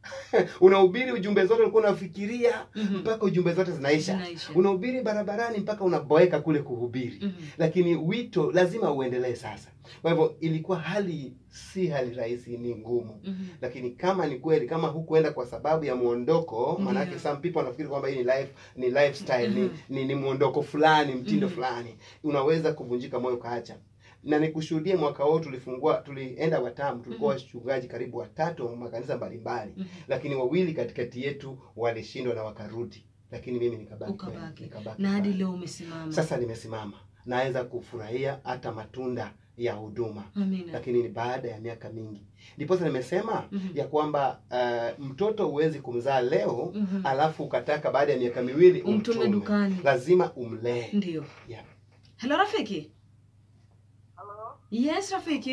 unahubiri ujumbe zote ulikuwa unafikiria Mhm. mpaka ujumbe zote zinaisha Zinaisha. unahubiri barabarani mpaka unaboeka kule kuhubiri Mhm. lakini wito lazima uendelee sasa kwa hivyo ilikuwa hali si hali rahisi ni ngumu Mhm. lakini kama ni kweli kama hukuenda kwa sababu ya muondoko Ndiyo. maanake some people wanafikiri kwamba hii ni life ni lifestyle Mhm. ni, ni, ni muondoko fulani mtindo Mhm. fulani unaweza kuvunjika moyo ukaacha na nikushuhudie mwaka huu tulifungua tulienda watamu tulikuwa Mhm. wachungaji karibu watatu wa makanisa mbalimbali Mhm. lakini wawili katikati yetu walishindwa na wakarudi lakini mimi nikabaki Ukabaki. nikabaki na hadi pale. leo umesimama sasa nimesimama naweza kufurahia hata matunda ya huduma amina lakini ni baada ya miaka mingi ndiposa nimesema Mhm. ya kwamba uh, mtoto huwezi kumzaa leo Mhm. alafu ukataka baada ya miaka miwili umtume dukani lazima umlee ndio Yeah. helo rafiki Hello? yes rafiki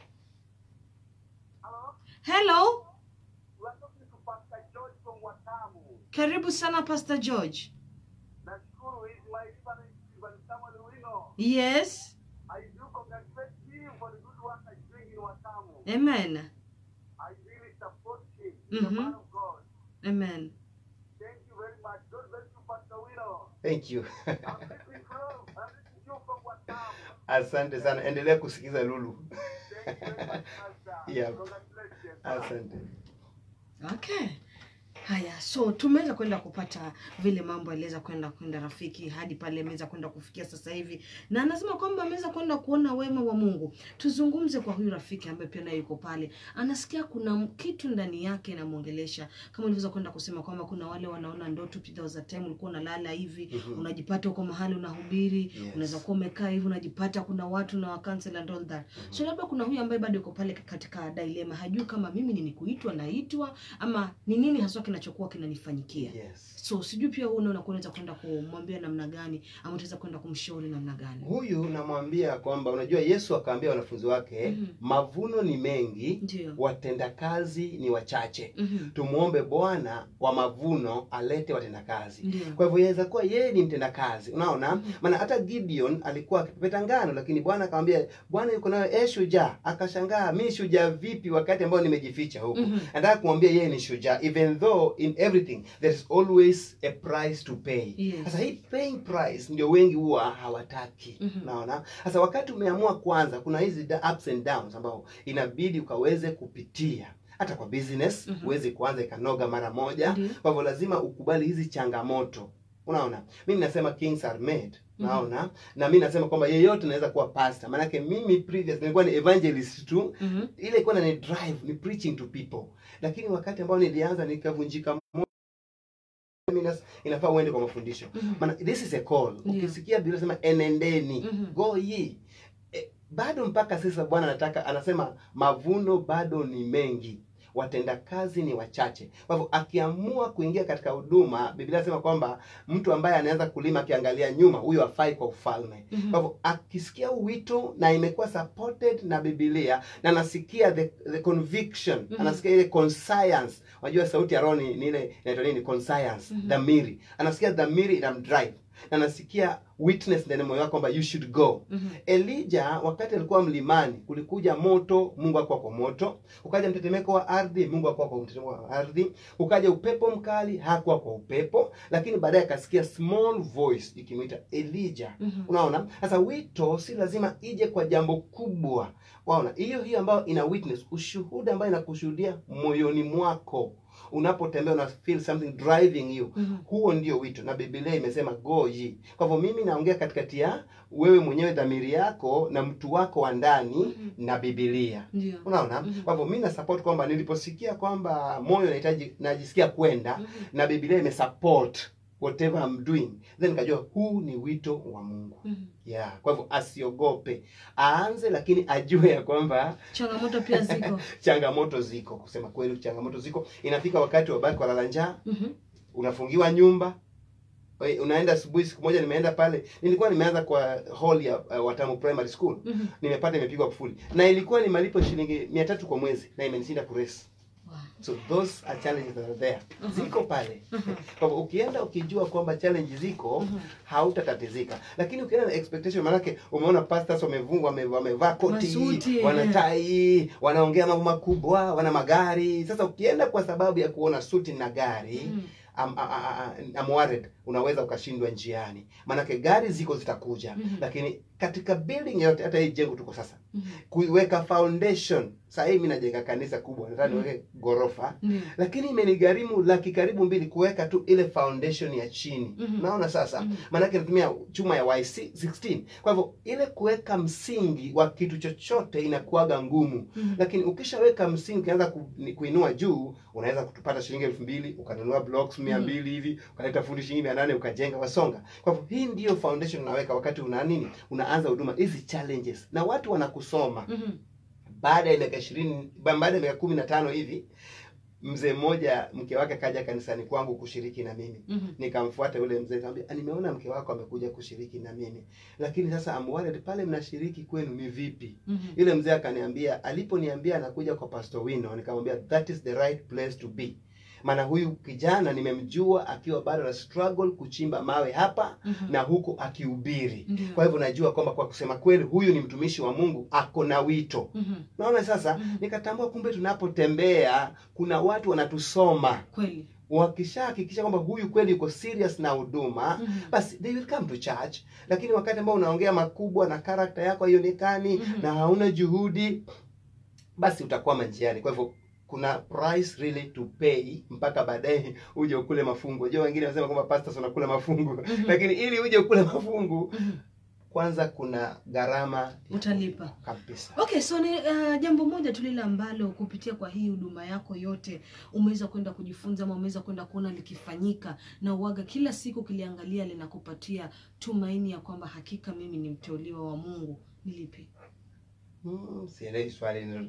Hello? hello You are talking to Pastor George from Watamu. karibu sana pastor george Nashukuru is my reference Stephen Samuel Wino. yes I do congratulate him for the good work he's doing in Watamu. amen I really support him. He's a Mhm. man of God. amen Thank you very much. God bless you, Pastor Wino. thank you I'm listening from, I'm listening to you from Watamu. asante sana endelea kusikiza lulu Thank you very much, Pastor. Yeah. Congratulations. asante okay haya so tumeweza kwenda kupata vile mambo aliweza kwenda kwenda rafiki hadi pale ameweza kwenda kufikia sasa hivi na anasema kwamba ameweza kwenda kuona wema wa mungu tuzungumze kwa huyu rafiki ambaye pia naye yuko pale anasikia kuna m- kitu ndani yake inamwongelesha kama ulivyoweza kwenda kusema kwamba kuna wale wanaona ndoto there was a time ulikuwa unalala hivi Mhm. unajipata uko mahali unahubiri Yes. unaweza kuwa umekaa hivi unajipata kuna watu na wakansel and all that so labda kuna huyu ambaye bado yuko pale katika dilema hajui kama mimi ni kuitwa naitwa ama ni nini haswa kinachokuwa kinanifanyikia yes so sijui pia huu unaona unaweza kwenda kumwambia namna gani ama utaweza kwenda kumshauri namna gani huyu namwambia kwamba unajua yesu akaambia wanafunzi wake Mhm. mavuno ni mengi ndio watendakazi ni wachache Mhm. tumwombe bwana wa mavuno alete watendakazi ndio kwa hivyo yaweza kuwa yeye ni mtendakazi unaona Mhm. maana hata gideon alikuwa akipepeta ngano lakini bwana akamwambia bwana yuko nayo e shujaa akashangaa mi shujaa vipi wakati ambao nimejificha huku Mhm. nataka kumwambia yeye ni shujaa even though in everything there is always a price to pay Yes. sasa hii paying price ndio wengi huwa hawataki Mhm. unaona sasa wakati umeamua kwanza kuna hizi da- ups and downs ambao inabidi ukaweze kupitia hata kwa business Mhm. huwezi kuanza ikanoga mara moja Ndio. kwa hivyo lazima ukubali hizi changamoto unaona mimi nasema kings are made Mhm. naona na mi nasema kwamba yeyote naweza kuwa pastor maanake mimi previous nilikuwa ni evangelist tu Mhm. ile ilikuwa ni drive ni preaching to people lakini wakati ambao nilianza nikavunjika moyo mimi nas- inafaa uende kwa mafundisho Mhm. maana this is a call Ndio. ukisikia biblia inasema enendeni Mhm. go ye e, bado mpaka sasa bwana anataka anasema mavuno bado ni mengi watendakazi ni wachache kwa hivyo akiamua kuingia katika huduma biblia inasema kwamba mtu ambaye anaanza kulima akiangalia nyuma huyo afai kwa ufalme Mhm. kwa hivyo akisikia wito na imekuwa supported na bibilia na anasikia the, the conviction Mhm. anasikia ile conscience unajua sauti ya roho ni ni ile inaitwa nini conscience Mhm. dhamiri anasikia dhamiri inamdrive na anasikia witness ndani ya moyo wake kwamba you should go Mhm. elija wakati alikuwa mlimani kulikuja moto mungu akuwa kwa moto ukaja mtetemeko wa ardhi mungu akuwa kwa mtetemeko wa ardhi ukaja upepo mkali hakuwa kwa upepo lakini baadaye akasikia small voice ikimwita elija Mhm. unaona sasa wito si lazima ije kwa jambo kubwa waona hiyo hiyo ambayo ina witness ushuhuda ambayo inakushuhudia moyoni mwako unapotembea una feel something driving you Mhm. huo ndio wito na biblia imesema go ye kwa hivyo mimi naongea katikati ya wewe mwenyewe dhamiri yako na mtu wako wa ndani Mhm. na bibilia ndio unaona Mhm. kwa hivyo mi na support kwamba niliposikia kwamba moyo nahitaji najisikia kwenda Mhm. na biblia imesupport whatever I'm doing then nikajua huu ni wito wa mungu Mhm. yeah kwa hivyo asiogope aanze lakini ajue ya kwamba changamoto pia ziko changamoto ziko kusema kweli changamoto ziko inafika wakati wabaki walala njaa Mhm. unafungiwa nyumba Oi, unaenda asubuhi siku moja nimeenda pale nilikuwa nimeanza kwa hall ya uh, watamu primary school Mhm. nimepata imepigwa kufuli na ilikuwa ni malipo shilingi mia tatu kwa mwezi na imenishinda kuresi so those are challenges that are there ziko pale kwa hivyo ukienda ukijua kwamba challenge ziko hautatatizika lakini ukienda na expectation maanake umeona pastors wamevu- wame- wamevaa koti Masuti, wana eh. tai wanaongea mambo makubwa wana magari sasa ukienda kwa sababu ya kuona suti na gari Mhm. I'm, I'm worried unaweza ukashindwa njiani maanake gari ziko zitakuja Mhm. lakini katika building yote hata hii jengo tuko sasa Mhm. kuiweka foundation saa hii mi najenga kanisa kubwa nataka niweke ghorofa Ndio. lakini imenigharimu laki karibu mbili kuweka tu ile foundation ya chini Mhm. naona sasa Mhm. maanake natumia chuma ya YC16 kwa hivyo ile kuweka msingi wa kitu chochote inakuwaga ngumu Mhm. lakini ukishaweka msingi ukianza ku, ni- kuinua juu unaweza kutupata shilingi elfu mbili ukanunua blocks mia Mhm. mbili hivi ukaleta fundi shilingi mia nane ukajenga wasonga kwa hivyo hii ndiyo foundation unaweka wakati una nini unaanza huduma hizi challenges na watu wanakusoma Mhm. baada ya miaka ishirini baada ya miaka kumi na tano hivi mzee mmoja mke wake kaja kanisani kwangu kushiriki na mimi Mhm. nikamfuata yule mzee nikamwambia "Ah, nimeona mke wako amekuja kushiriki na mimi lakini sasa I'm worried pale mnashiriki kwenu ni vipi Mhm. yule mzee akaniambia aliponiambia anakuja kwa pastor wino nikamwambia that is the right place to be maana huyu kijana nimemjua akiwa bado na struggle kuchimba mawe hapa Mhm. na huku akihubiri Ndio. kwa hivyo najua kwamba kwa kusema kweli huyu ni mtumishi wa mungu ako na wito Mhm. naona sasa Mhm. nikatambua kumbe tunapotembea kuna watu wanatusoma Kweli. wakishahakikisha kwamba huyu kweli yuko serious na huduma Mhm. basi they will come to church lakini wakati ambao unaongea makubwa na karakta yako haionekani Mhm. na hauna juhudi basi utakwama njiani kwa hivyo kuna price really to pay mpaka baadaye uje ukule mafungu unajua wengine wanasema kwamba pastors wanakula mafungu Mhm. lakini ili uje ukule mafungu Mhm. kwanza kuna gharama Utalipa. kabisa Okay, so ni uh, jambo moja tu lile ambalo kupitia kwa hii huduma yako yote umeweza kwenda kujifunza ama umeweza kwenda kuona likifanyika na uwaga kila siku kiliangalia linakupatia tumaini ya kwamba hakika mimi ni mteuliwa wa Mungu. Ni lipi? hmm, sielewi swali hilo.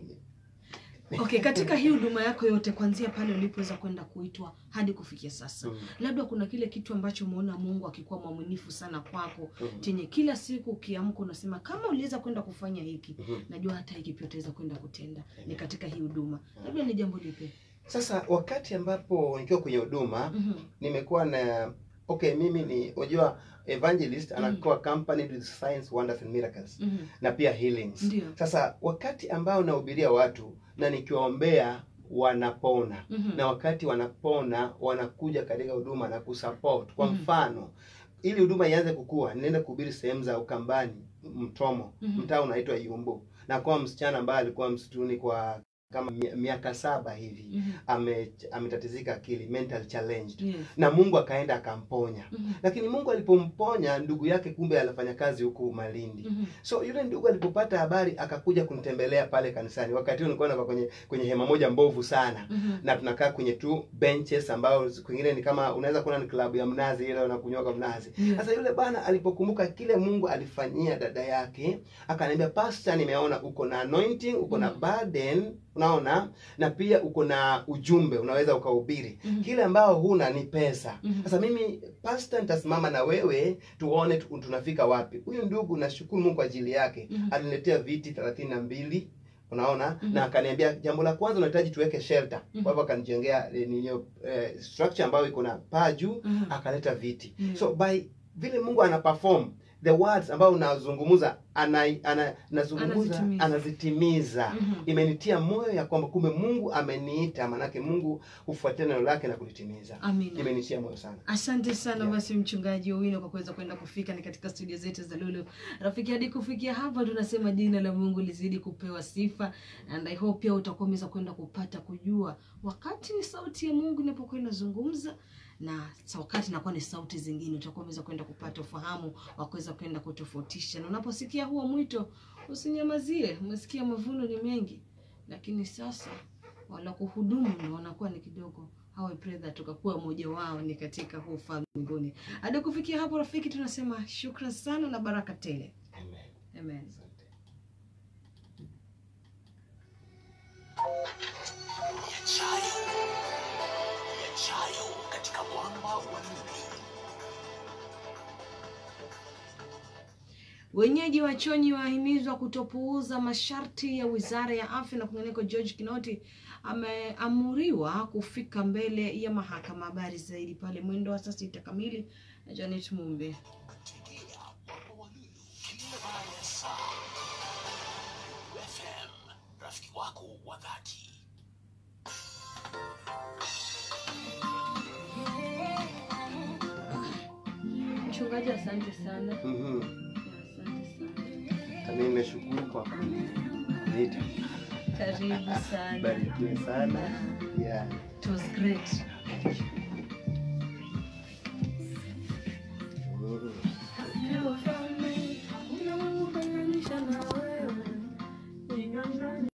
Okay, katika hii huduma yako yote kuanzia pale ulipoweza kwenda kuitwa hadi kufikia sasa. Mm, Labda kuna kile kitu ambacho umeona Mungu akikuwa mwaminifu sana kwako mm, chenye kila siku ukiamka unasema kama uliweza kwenda kufanya hiki mhm. najua hata hiki pia utaweza kwenda kutenda ni Amen. katika hii huduma labda ni jambo lipi sasa wakati ambapo nikiwa kwenye huduma Mhm. nimekuwa na okay mimi ni unajua evangelist Mm. anakuwa accompanied with signs wonders and miracles Mhm. na pia healings ndio sasa wakati ambao nahubiria watu na nikiwaombea wanapona Mhm. na wakati wanapona wanakuja katika huduma na kusupport kwa Mhm. mfano ili huduma ianze kukua ninaenda kuhubiri sehemu za ukambani mtomo Mhm. mtaa unaitwa yumbu na kwa msichana ambaye alikuwa msituni kwa kama mi- miaka saba hivi Mhm. ame ametatizika akili mental challenged Yes. na mungu akaenda akamponya Mhm. lakini mungu alipomponya ndugu yake kumbe anafanya kazi huku malindi Mhm. so yule ndugu alipopata habari akakuja kunitembelea pale kanisani wakati huo nilikuwa nakaa kwenye kwenye hema moja mbovu sana Mhm. na tunakaa kwenye tu benches ambao kwingine ni kama unaweza kuona ni klabu ya mnazi ile wanakunywaga mnazi Ndio. sasa yule bwana alipokumbuka kile mungu alifanyia dada yake akaniambia pasta nimeona uko na anointing uko na Mm. burden unaona na pia uko na ujumbe unaweza ukahubiri Mhm. kile ambao huna ni pesa Mhm. sasa mimi pasta nitasimama na wewe tuone tu- tunafika wapi huyu ndugu nashukuru mungu kwa ajili yake Mhm. aliniletea viti thelathini na mbili unaona Mhm. na akaniambia jambo la kwanza unahitaji tuweke shelter Mhm. kwa hivyo akanijengea eh, ninyo eh, structure ambayo iko na paa juu Mhm. akaleta viti Mhm. so by vile mungu ana perform the words ambayo unazungumza ana, ana, nazungumza Anazitimiza. anazitimiza Mhm. imenitia moyo ya kwamba kumbe mungu ameniita manake mungu hufuatia neno lake na kulitimiza amina imenitia moyo sana asante sana Yeah. basi mchungaji owino kwa kuweza kwenda kufika ni katika studio zetu za lulu rafiki hadi kufikia hapa tunasema jina la mungu lizidi kupewa sifa and i hope pia utakuwa umeweza kwenda kupata kujua wakati ni sauti ya mungu inapokuwa inazungumza na sa- wakati inakuwa ni sauti zingine utakuwa umeweza kwenda kupata ufahamu wa kuweza kwenda kutofautisha na unaposikia huo mwito usinyamazie umesikia mavuno ni mengi lakini sasa wala kuhudumu ndo wanakuwa ni kidogo How I pray that tukakuwa mmoja wao ni katika huu ufalme mbinguni hadi kufikia hapo rafiki tunasema shukran sana na baraka tele Amen. amen Asante. yachayo yachayo katika mwamba wa nini wenyeji wa chonyi wahimizwa kutopuuza masharti ya wizara ya afya na kwingineko george kinoti ameamuriwa kufika mbele ya mahakama. Habari zaidi pale mwendo wa saa sita kamili na Janet Mumbe. Tegea Mwamba wa Lulu kila baada ya saa. FM, rafiki wako wa dhati. Mchungaji, asante sana. Mhm. Asante sana. Nami nimeshukuru kwa kuniita. Karibu sana. Barikiwe sana. Yeah. It was great.